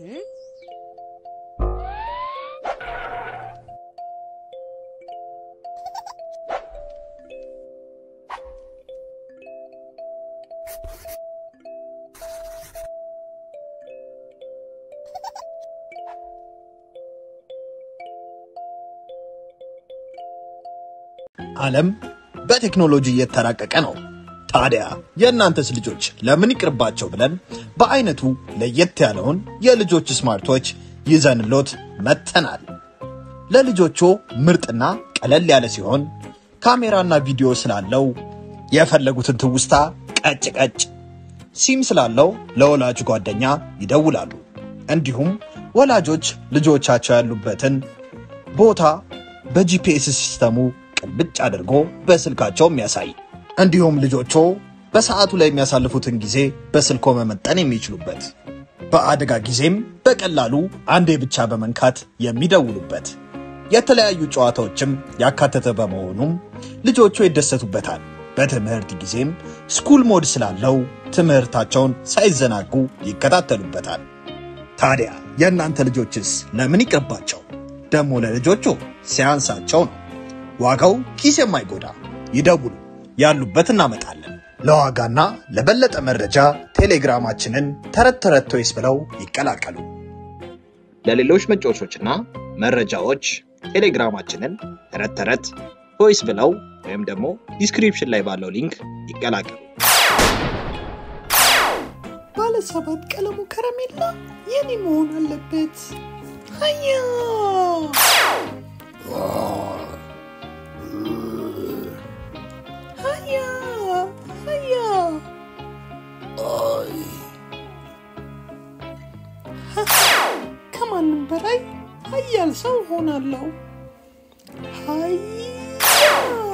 ዓለም በቴክኖሎጂ እየተራቀቀ ነው። ታዲያ የእናንተስ ልጆች ለምን ይቅርባቸው ብለን በአይነቱ ለየት ያለውን የልጆች ስማርቶች ይዘንሎት መጥተናል። ለልጆቹ ምርጥና ቀለል ያለ ሲሆን ካሜራና ቪዲዮ ስላለው የፈለጉትን ትውስታ ቀጭ ቀጭ፣ ሲም ስላለው ለወላጅ ጓደኛ ይደውላሉ። እንዲሁም ወላጆች ልጆቻቸው ያሉበትን ቦታ በጂፒኤስ ሲስተሙ ቅልብጭ አድርጎ በስልካቸው የሚያሳይ እንዲሁም ልጆቹ በሰዓቱ ላይ የሚያሳልፉትን ጊዜ በስልኮ መመጠን የሚችሉበት በአደጋ ጊዜም በቀላሉ አንዴ ብቻ በመንካት የሚደውሉበት የተለያዩ ጨዋታዎችም ያካተተ በመሆኑም ልጆቹ ይደሰቱበታል። በትምህርት ጊዜም ስኩል ሞድ ስላለው ትምህርታቸውን ሳይዘናጉ ይከታተሉበታል። ታዲያ የእናንተ ልጆችስ ለምን ይቅርባቸው? ደግሞ ለልጆቹ ሲያንሳቸው ነው። ዋጋው ኪስ የማይጎዳ ይደውሉ፣ ያሉበት እናመጣለን። ለዋጋና ለበለጠ መረጃ ቴሌግራማችንን ተረት ተረት ቶይስ ብለው ይቀላቀሉ። ለሌሎች መጫወቾችና መረጃዎች ቴሌግራማችንን ተረት ተረት ቮይስ ብለው ወይም ደግሞ ዲስክሪፕሽን ላይ ባለው ሊንክ ይቀላቀሉ። ባለ ሰባት ቀለሙ ከረሜላ የኔ መሆን አለበት። ሀያ ሀያ ሀያ ከማንም በላይ ሀያል ሰው ሆናለሁ። ሀያ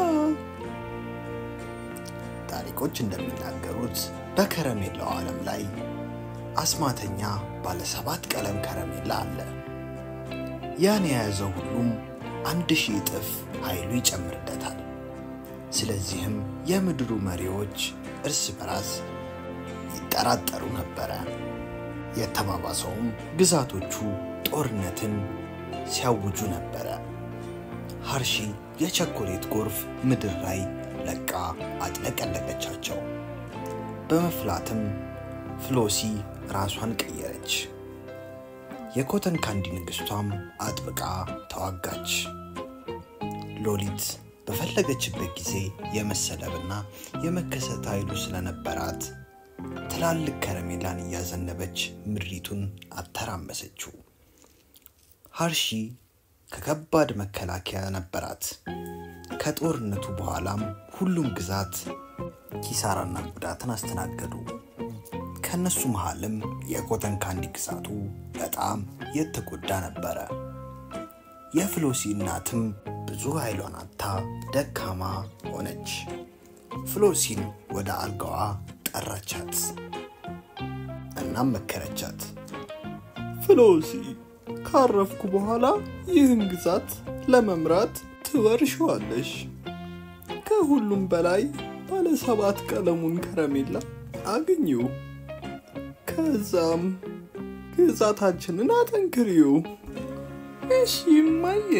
ታሪኮች እንደሚናገሩት በከረሜላው ዓለም ላይ አስማተኛ ባለ ሰባት ቀለም ከረሜላ አለ። ያን የያዘው ሁሉም አንድ ሺህ እጥፍ ኃይሉ ይጨምርለታል። ስለዚህም የምድሩ መሪዎች እርስ በራስ ይጠራጠሩ ነበረ። የተባባሰውም ግዛቶቹ ጦርነትን ሲያውጁ ነበረ። ሀርሺ የቸኮሌት ጎርፍ ምድር ላይ ለቃ አጥለቀለቀቻቸው። በመፍላትም ፍሎሲ ራሷን ቀየረች። የኮተን ካንዲ ንግሥቷም አጥብቃ ተዋጋች። ሎሊት በፈለገችበት ጊዜ የመሰለብና የመከሰት ኃይሉ ስለነበራት ትላልቅ ከረሜላን እያዘነበች ምድሪቱን አተራመሰችው። ሀርሺ ከከባድ መከላከያ ነበራት። ከጦርነቱ በኋላም ሁሉም ግዛት ኪሳራና ጉዳትን አስተናገዱ። ከእነሱ መሃልም የኮተን ካንዲ ግዛቱ በጣም የተጎዳ ነበረ። የፍሎሲ እናትም ብዙ ኃይሏን አጥታ ደካማ ሆነች። ፍሎሲን ወደ አልጋዋ ጠራቻት። እናም መከረቻት። ፍሎሲ ካረፍኩ በኋላ ይህን ግዛት ለመምራት ትወርሸዋለሽ። ከሁሉም በላይ ባለ ሰባት ቀለሙን ከረሜላ አግኚው። ከዛም ግዛታችንን አጠንክሪው። እሺ እማዬ።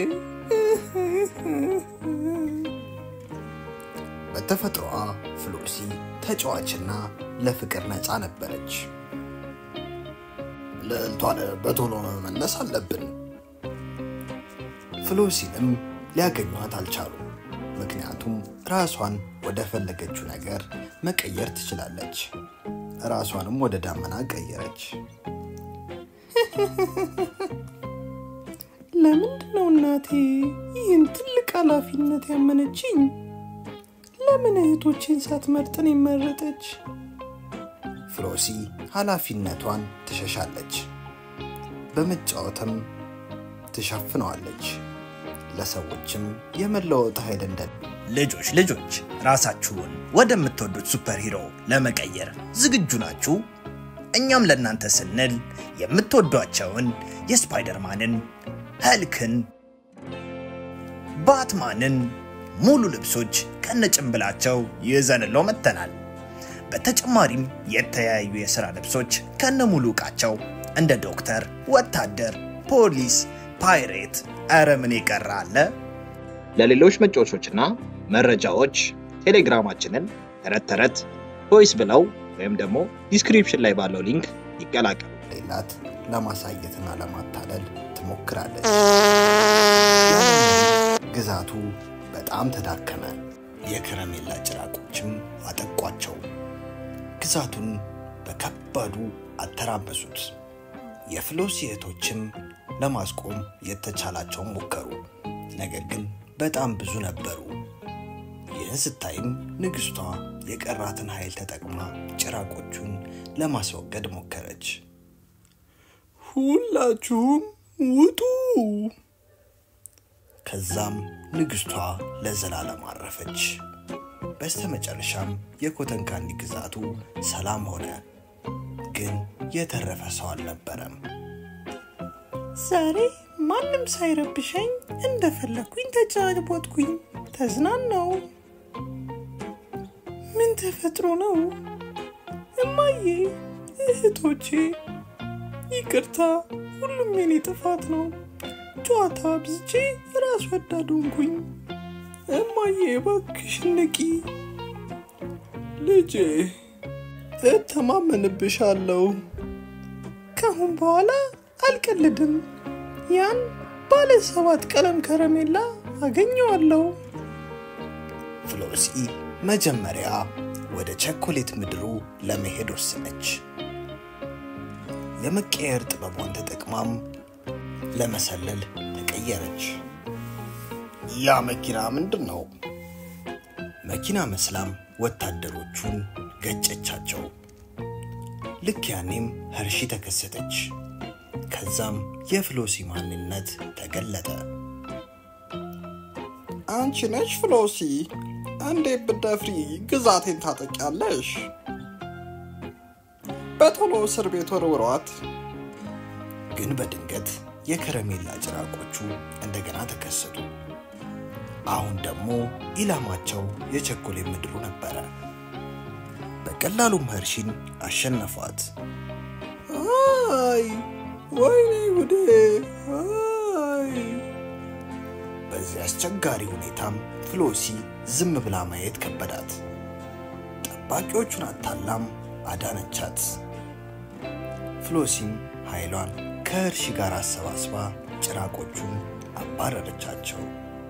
በተፈጥሮዋ ፍሎሲ ተጫዋችና ለፍቅር ነፃ ነበረች። ልዕልቷን በቶሎ መመለስ አለብን። ፍሎሲንም ሊያገኟት አልቻሉም። ምክንያቱም ራሷን ወደ ፈለገችው ነገር መቀየር ትችላለች። ራሷንም ወደ ዳመና ቀየረች። ለምንድን ነው እናቴ ይህን ትልቅ ኃላፊነት ያመነችኝ? ለምን እህቶቼን ሳትመርጥን የመረጠች? ፍሎሲ ኃላፊነቷን ትሸሻለች፣ በመጫወትም ትሸፍነዋለች። ለሰዎችም የመለወጥ ኃይል እንደ ልጆች ልጆች ራሳችሁን ወደምትወዱት ሱፐር ሂሮ ለመቀየር ዝግጁ ናችሁ? እኛም ለእናንተ ስንል የምትወዷቸውን የስፓይደርማንን፣ ኸልክን፣ ባትማንን ሙሉ ልብሶች ከነጭንብላቸው ይዘንለው መጥተናል። በተጨማሪም የተለያዩ የሥራ ልብሶች ከነ ሙሉ ዕቃቸው እንደ ዶክተር፣ ወታደር፣ ፖሊስ፣ ፓይሬት፣ ኧረ ምን የቀረ አለ? ለሌሎች መጫወቾችና መረጃዎች ቴሌግራማችንን ተረት ተረት ቮይስ ብለው ወይም ደግሞ ዲስክሪፕሽን ላይ ባለው ሊንክ ይቀላቀሉ። ሌላት ለማሳየትና ለማታለል ትሞክራለች። ግዛቱ በጣም ተዳከመ። የከረሜላ ጭራቆችም አጠቋቸው። ግዛቱን በከባዱ አተራመሱት። የፍሎሲ እህቶችም ለማስቆም የተቻላቸውን ሞከሩ። ነገር ግን በጣም ብዙ ነበሩ። ይህን ስታይም ንግሥቷ የቀራትን ኃይል ተጠቅማ ጭራቆቹን ለማስወገድ ሞከረች። ሁላችሁም ውጡ! ከዛም ንግሥቷ ለዘላለም አረፈች። በስተመጨረሻም የኮተን ካንዲ ግዛቱ ሰላም ሆነ። ግን የተረፈ ሰው አልነበረም። ዛሬ ማንም ሳይረብሸኝ እንደፈለግኩኝ ተጫወትኩኝ፣ ተዝናናው። ምን ተፈጥሮ ነው? እማዬ፣ እህቶቼ፣ ይቅርታ፣ ሁሉም የኔ ጥፋት ነው። ጨዋታ አብዝቼ ራስ ወዳድ ሆንኩኝ። እማዬ እባክሽ ንቂ። ልጄ እተማመንብሻለሁ። ከአሁን በኋላ አልቀልድም። ያን ባለ ሰባት ቀለም ከረሜላ አገኘዋለሁ። ፍሎሲ መጀመሪያ ወደ ቸኮሌት ምድሩ ለመሄድ ወሰነች። የመቀየር ጥበቧን ተጠቅማም ለመሰለል ተቀየረች። ያ መኪና ምንድን ነው? መኪና መስላም ወታደሮቹን ገጨቻቸው። ልክ ያኔም ኸርሺ ተከሰተች። ከዛም የፍሎሲ ማንነት ተገለጠ። አንቺ ነሽ ፍሎሲ? እንዴት ብደፍሪ ግዛቴን ታጠቂያለሽ? በቶሎ እስር ቤት ወርውሯት። ግን በድንገት የከረሜላ ጭራቆቹ እንደገና ተከሰቱ። አሁን ደግሞ ኢላማቸው የቸኮሌት ምድሩ ነበረ። በቀላሉም ኸርሺን አሸነፏት። አይ ወይኔ ጉዴ! አይ በዚህ አስቸጋሪ ሁኔታም ፍሎሲ ዝም ብላ ማየት ከበዳት። ጠባቂዎቹን አታላም አዳነቻት። ፍሎሲም ኃይሏን ከኸርሺ ጋር አሰባስባ ጭራቆቹን አባረረቻቸው።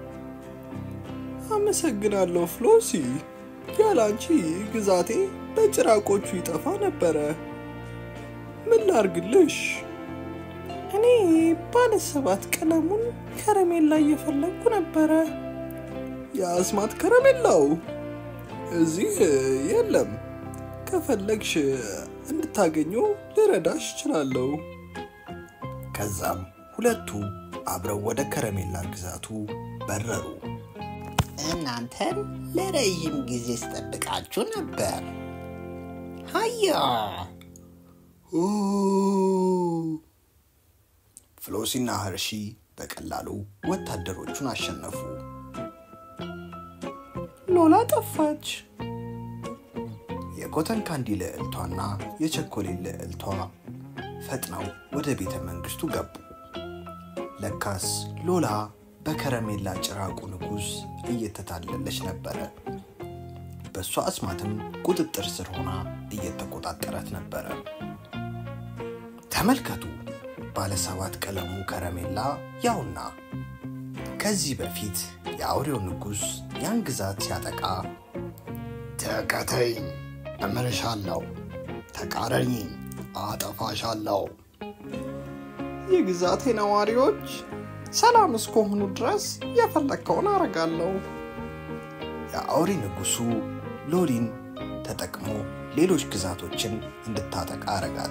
አመሰግናለሁ ፍሎሲ። ያላንቺ ግዛቴ በጭራቆቹ ይጠፋ ነበረ። ምን ላርግልሽ? እኔ ባለ ሰባት ቀለሙን ከረሜላ እየፈለግኩ ነበረ። የአስማት ከረሜላው እዚህ የለም። ከፈለግሽ እንድታገኘው ልረዳሽ እችላለሁ። ከዛም ሁለቱ አብረው ወደ ከረሜላ ግዛቱ በረሩ። እናንተን ለረዥም ጊዜ ስጠብቃችሁ ነበር። ሀያ ኦ! ፍሎሲና ኸርሺ በቀላሉ ወታደሮቹን አሸነፉ። ሎላ ጠፋች። የኮተን ካንዲ ልዕልቷና የቸኮሌት ልዕልቷ ፈጥነው ወደ ቤተ መንግስቱ ገቡ። ለካስ ሎላ በከረሜላ ጭራቁ ንጉሥ እየተታለለች ነበረ። በእሷ አስማትም ቁጥጥር ስር ሆና እየተቆጣጠረት ነበረ። ተመልከቱ፣ ባለሰባት ቀለሙ ከረሜላ ያውና ከዚህ በፊት የአውሬው ንጉሥ ያን ግዛት ሲያጠቃ ተከተይኝ፣ እምርሻለሁ፣ ተቃረኝኝ፣ አጠፋሻለሁ የግዛቴ ነዋሪዎች ሰላም እስከሆኑ ድረስ የፈለግከውን አረጋለሁ። የአውሬ ንጉሱ ሎሊን ተጠቅሞ ሌሎች ግዛቶችን እንድታጠቃ አረጋት።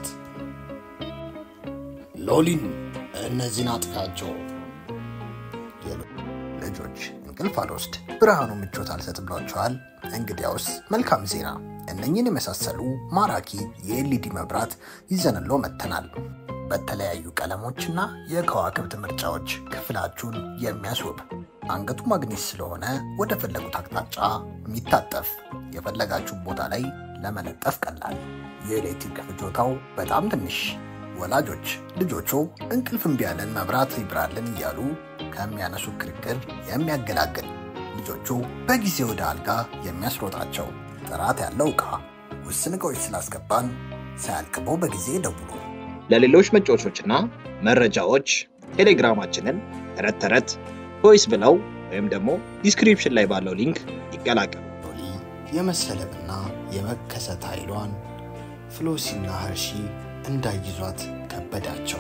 ሎሊን እነዚህን አጥፊያቸው። የሎ- ልጆች እንቅልፍ አልወስድ ብርሃኑ ምቾት አልሰጥ ብሏቸዋል። እንግዲያውስ መልካም ዜና፣ እነኝን የመሳሰሉ ማራኪ የኤልኢዲ መብራት ይዘንሎ መጥተናል። በተለያዩ ቀለሞችና የከዋክብት ምርጫዎች ክፍላችሁን የሚያስውብ አንገቱ ማግኔት ስለሆነ ወደ ፈለጉት አቅጣጫ የሚታጠፍ የፈለጋችሁ ቦታ ላይ ለመለጠፍ ቀላል፣ የኤሌክትሪክ ፍጆታው በጣም ትንሽ፣ ወላጆች ልጆቹ እንቅልፍ እምቢ ያለን መብራት ይብራልን እያሉ ከሚያነሱ ክርክር የሚያገላግል ልጆቹ በጊዜ ወደ አልጋ የሚያስሮጣቸው ጥራት ያለው ዕቃ ውስን ዕቃዎች ስላስገባን ሳያልቅበው በጊዜ ደውሉ። ለሌሎች መጫወቾችና መረጃዎች ቴሌግራማችንን ተረት ተረት ቮይስ ብለው ወይም ደግሞ ዲስክሪፕሽን ላይ ባለው ሊንክ ይቀላቀሉ። ሎሊ የመሰለብና የመከሰት ኃይሏን ፍሎሲና ኸርሺ እንዳይዟት ከበዳቸው።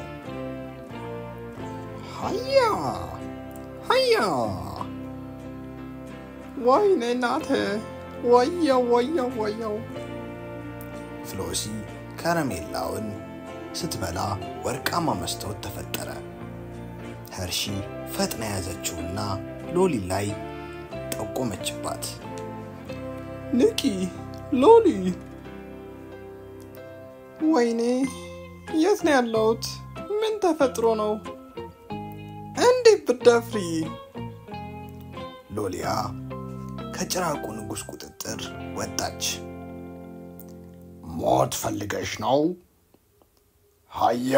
ሀያ ሀያ ወይኔ እናቴ ወየው ወየው ወየው ፍሎሲ ከረሜላውን ስትበላ ወርቃማ መስታወት ተፈጠረ። ኸርሺ ፈጥና ያዘችውና ሎሊ ላይ ጠቆመችባት። ንቂ ሎሊ ወይኔ የት ነው ያለሁት ምን ተፈጥሮ ነው እንዴት ብደፍሪ ሎሊያ ከጭራቁ ንጉሥ ቁጥጥር ወጣች። ሞት ፈልገሽ ነው? ሀያ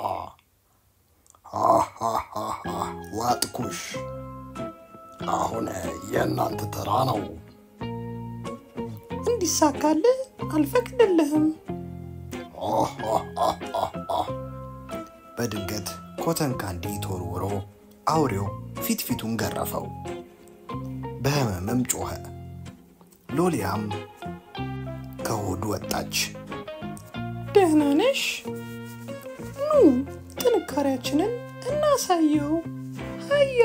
ሃሃሃሃ፣ ዋጥኩሽ። አሁን የእናንተ ተራ ነው። እንዲሳካልህ አልፈቅድልህም ሃሃሃሃሃ። በድንገት ኮተን ካንዲ ተወርውሮ አውሬው ፊት ፊቱን ገረፈው። በህመምም ጮኸ። ሎሊያም ከሆዱ ወጣች። ደህና ነሽ ኑ ጥንካሬያችንን እናሳየው ሀያ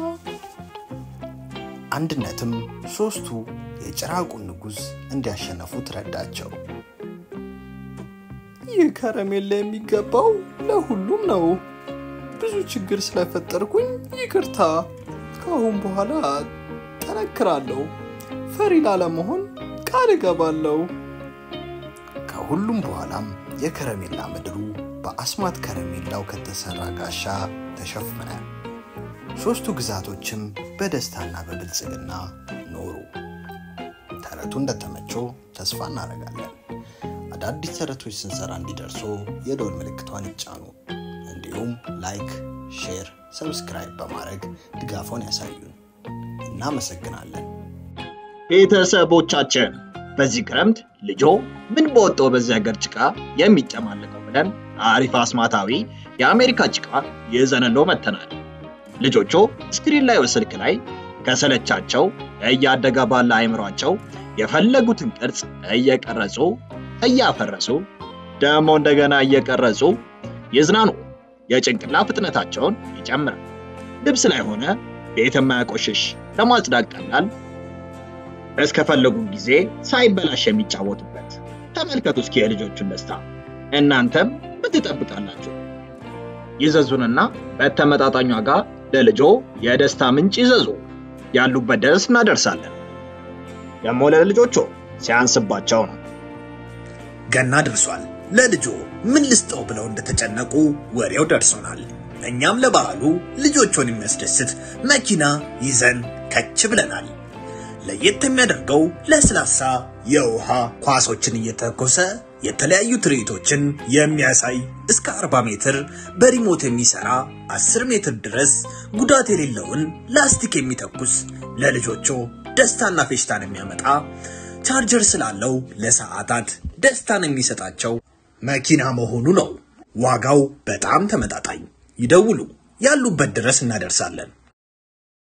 አንድነትም ሦስቱ የጭራቁን ንጉሥ እንዲያሸነፉ ትረዳቸው። ይህ ከረሜላ የሚገባው ለሁሉም ነው ብዙ ችግር ስለፈጠርኩኝ ይቅርታ ከአሁን በኋላ ጠነክራለሁ ፈሪ ላለመሆን ቃል እገባለሁ ከሁሉም በኋላም የከረሜላ ምድሩ በአስማት ከረሜላው ከተሰራ ጋሻ ተሸፈነ። ሦስቱ ግዛቶችም በደስታና በብልጽግና ኖሩ። ተረቱ እንደተመቸው ተስፋ እናደርጋለን። አዳዲስ ተረቶች ስንሰራ እንዲደርሶ የደወል ምልክቷን ይጫኑ። እንዲሁም ላይክ፣ ሼር፣ ሰብስክራይብ በማድረግ ድጋፎን ያሳዩን። እናመሰግናለን። ቤተሰቦቻችን በዚህ ክረምት ልጆ ምን በወጣው በዚህ ሀገር ጭቃ የሚጨማልቀው ብለን አሪፍ አስማታዊ የአሜሪካ ጭቃ ይዘንሎ መተናል። ልጆቹ ስክሪን ላይ ስልክ ላይ ከሰለቻቸው እያደገ ባለ አይምሯቸው የፈለጉትን ቅርጽ እየቀረጹ እያፈረሱ ደግሞ እንደገና እየቀረጹ ይዝናኑ። የጭንቅላ ፍጥነታቸውን ይጨምራል። ልብስ ላይ ሆነ ቤት የማያቆሽሽ ለማጽዳት ቀላል እስከፈለጉ ጊዜ ሳይበላሽ የሚጫወቱበት። ተመልከቱ እስኪ የልጆቹን ደስታ። እናንተም ምን ትጠብቃላችሁ? ይዘዙንና በተመጣጣኝ ዋጋ ለልጆ የደስታ ምንጭ ይዘዙ። ያሉበት ድረስ እናደርሳለን። ደግሞ ለልጆቹ ሲያንስባቸው ነው። ገና ደርሷል። ለልጆ ምን ልስጠው ብለው እንደተጨነቁ ወሬው ደርሶናል። እኛም ለበዓሉ ልጆቹን የሚያስደስት መኪና ይዘን ከች ብለናል። ለየት የሚያደርገው ለስላሳ የውሃ ኳሶችን እየተኮሰ የተለያዩ ትርኢቶችን የሚያሳይ እስከ 40 ሜትር በሪሞት የሚሰራ 10 ሜትር ድረስ ጉዳት የሌለውን ላስቲክ የሚተኩስ ለልጆቹ ደስታና ፌሽታን የሚያመጣ ቻርጀር ስላለው ለሰዓታት ደስታን የሚሰጣቸው መኪና መሆኑ ነው። ዋጋው በጣም ተመጣጣኝ። ይደውሉ፣ ያሉበት ድረስ እናደርሳለን።